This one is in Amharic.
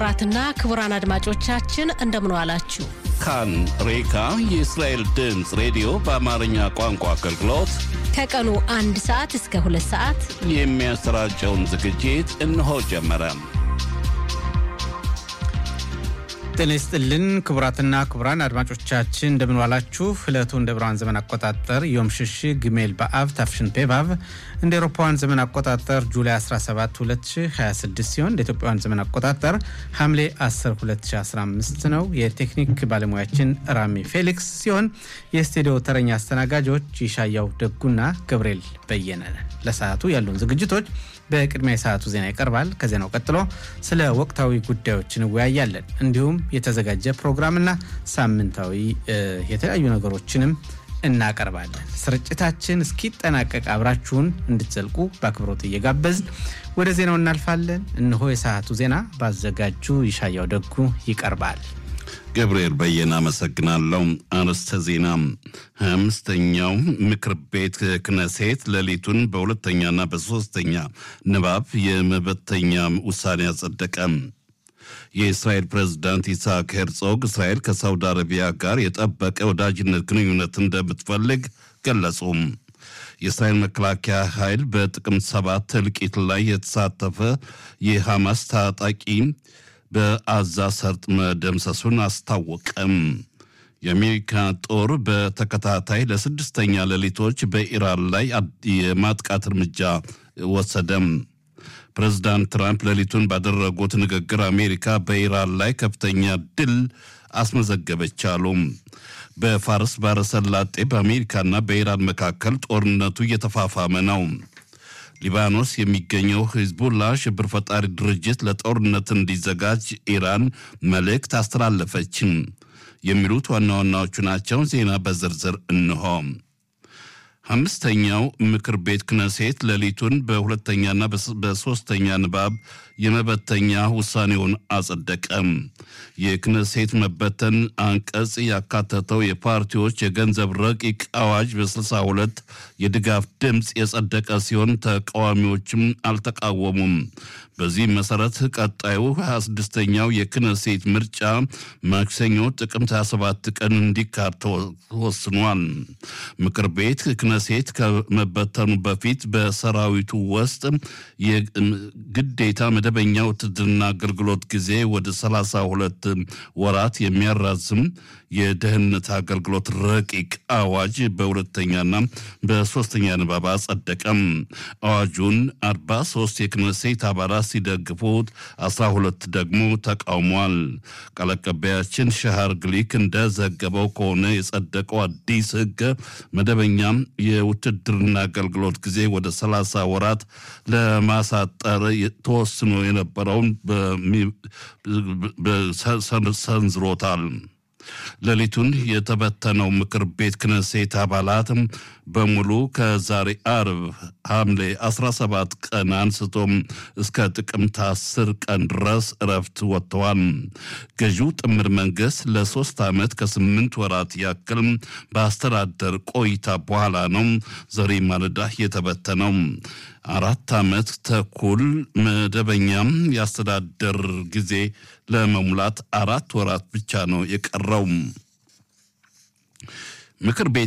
ክቡራትና ክቡራን አድማጮቻችን እንደምን ዋላችሁ። ካን ሬካ የእስራኤል ድምፅ ሬዲዮ በአማርኛ ቋንቋ አገልግሎት ከቀኑ አንድ ሰዓት እስከ ሁለት ሰዓት የሚያሰራጨውን ዝግጅት እነሆ ጀመረ። ጤና ይስጥልን ክቡራትና ክቡራን አድማጮቻችን እንደምንዋላችሁ። ዕለቱ እንደ ብርሃን ዘመን አቆጣጠር ዮም ሽሽ ግሜል በአብ ታፍሽን ፔቫቭ እንደ ኤሮፓውያን ዘመን አቆጣጠር ጁላይ 17 2026 ሲሆን እንደ ኢትዮጵያውያን ዘመን አቆጣጠር ሐምሌ 10 2015 ነው። የቴክኒክ ባለሙያችን ራሚ ፌሊክስ ሲሆን የስቱዲዮ ተረኛ አስተናጋጆች ይሻያው ደጉና ገብርኤል በየነ። ለሰዓቱ ያሉን ዝግጅቶች በቅድሚያ የሰዓቱ ዜና ይቀርባል። ከዜናው ቀጥሎ ስለ ወቅታዊ ጉዳዮች እንወያያለን። እንዲሁም የተዘጋጀ ፕሮግራምና ሳምንታዊ የተለያዩ ነገሮችንም እናቀርባለን። ስርጭታችን እስኪጠናቀቅ አብራችሁን እንድትዘልቁ በአክብሮት እየጋበዝን ወደ ዜናው እናልፋለን። እነሆ የሰዓቱ ዜና ባዘጋጁ ይሻያው ደጉ ይቀርባል። ገብርኤል በየነ አመሰግናለሁ። አርዕስተ ዜና ሀያ አምስተኛው ምክር ቤት ክነሴት ሌሊቱን በሁለተኛና በሶስተኛ ንባብ የመበተኛ ውሳኔ አጸደቀ። የእስራኤል ፕሬዝዳንት ኢስሐቅ ሄርጾግ እስራኤል ከሳውዲ አረቢያ ጋር የጠበቀ ወዳጅነት ግንኙነት እንደምትፈልግ ገለጹ። የእስራኤል መከላከያ ኃይል በጥቅምት ሰባት እልቂት ላይ የተሳተፈ የሐማስ ታጣቂ በአዛ ሰርጥ መደምሰሱን አስታወቀም። የአሜሪካ ጦር በተከታታይ ለስድስተኛ ሌሊቶች በኢራን ላይ የማጥቃት እርምጃ ወሰደም። ፕሬዚዳንት ትራምፕ ሌሊቱን ባደረጉት ንግግር አሜሪካ በኢራን ላይ ከፍተኛ ድል አስመዘገበች አሉ። በፋርስ ባሕረ ሰላጤ በአሜሪካና በኢራን መካከል ጦርነቱ እየተፋፋመ ነው። ሊባኖስ የሚገኘው ሂዝቡላ ሽብር ፈጣሪ ድርጅት ለጦርነት እንዲዘጋጅ ኢራን መልእክት አስተላለፈች። የሚሉት ዋና ዋናዎቹ ናቸው። ዜና በዝርዝር እንሆ። አምስተኛው ምክር ቤት ክነሴት ሌሊቱን በሁለተኛና በሶስተኛ ንባብ የመበተኛ ውሳኔውን አጸደቀም። የክነሴት መበተን አንቀጽ ያካተተው የፓርቲዎች የገንዘብ ረቂቅ አዋጅ በ62 የድጋፍ ድምፅ የጸደቀ ሲሆን ተቃዋሚዎችም አልተቃወሙም። በዚህ መሰረት ቀጣዩ 26ኛው የክነሴት ምርጫ ማክሰኞ ጥቅምት 27 ቀን እንዲካሄድ ተወስኗል። ምክር ቤት ክነሴት ከመበተኑ በፊት በሰራዊቱ ውስጥ የግዴታ መደበኛ ውትድርና አገልግሎት ጊዜ ወደ 32 ወራት የሚያራዝም የደህንነት አገልግሎት ረቂቅ አዋጅ በሁለተኛና በሶስተኛ ንባብ አጸደቀም። አዋጁን 43 የክነሴት አባላት ሲደግፉት 12 ደግሞ ተቃውሟል። ቃል አቀባያችን ሻሃር ግሊክ እንደዘገበው ከሆነ የጸደቀው አዲስ ሕግ መደበኛ የውትድርና አገልግሎት ጊዜ ወደ 30 ወራት ለማሳጠር ተወስኖ የነበረውን ሰንዝሮታል። ሌሊቱን የተበተነው ምክር ቤት ክነሴት አባላት በሙሉ ከዛሬ አርብ ሐምሌ 17 ቀን አንስቶም እስከ ጥቅምት 10 ቀን ድረስ እረፍት ወጥተዋል። ገዢው ጥምር መንግስት ለሶስት ዓመት ከስምንት ወራት ያክል በአስተዳደር ቆይታ በኋላ ነው ዛሬ ማለዳ የተበተነው። አራት ዓመት ተኩል መደበኛም የአስተዳደር ጊዜ ለመሙላት አራት ወራት ብቻ ነው የቀረው። ምክር ቤት